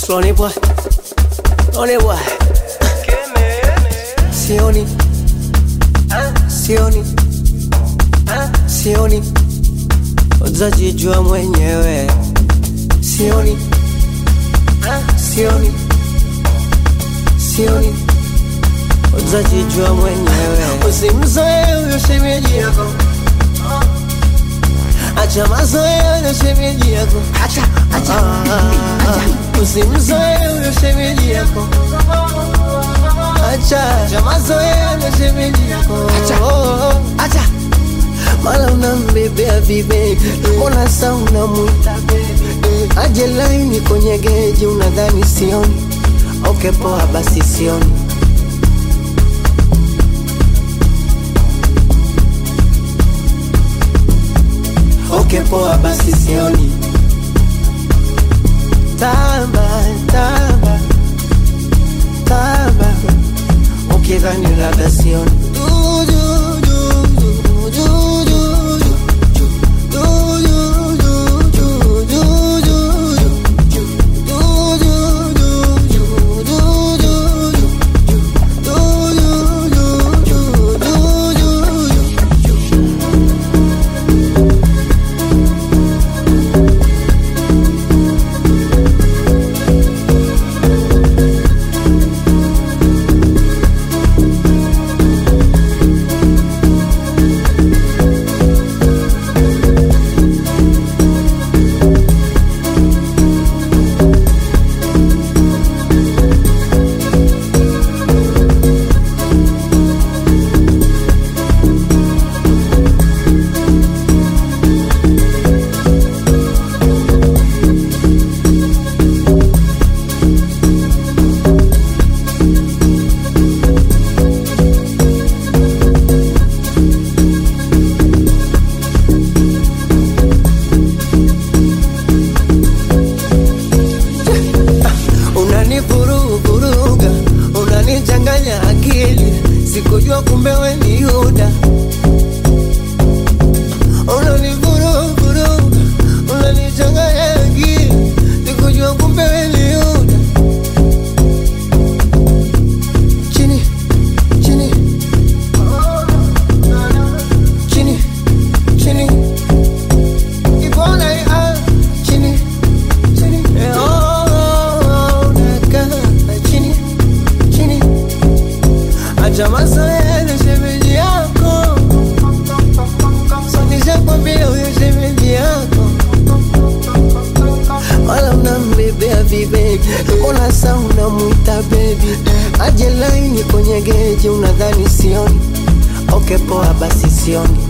Slowly boy, slowly boy. Sioni, sioni, sioni, utajijua mwenyewe. Sioni, sioni, sioni, utajijua mwenyewe. Usimzoe huyo shemeji yako, acha mazoea huyo shemeji yako, Acha, acha, Ah, usimzoe huyo shemeji yako acha acha mazoea na shemeji yako Acha. acha mala unambebea vibebi mbona sa unamwita bebi aje laini kwenye geji unadhani sioni okay poa basi sioni okay poa basi sioni tamba tamba tamba ukidhani labda sioni Du, du, du, du, du, du, du, du, du, du, du, du, du, du, unanivuruvuruga unanichanganya akili sikujua kumbe we ni yuda unanivuruvuruga unanichanganya akili sikujua kumbe we ni yuda chini chini chini chini ibona ah, chini chini eh, oh, unakaa chini chini acha mazoea na shemeji yako sonishakwambia huyo shemeji yako wala unambebea vibebi mbona sa unamwita bebi aje laini kwenye geji unadhani sioni okay poa basi sioni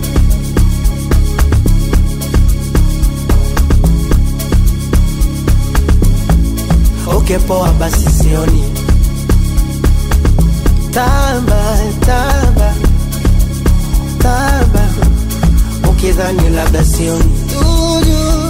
okay poa basi sioni tamba tamba tamba ukidhani labda sioni du, du,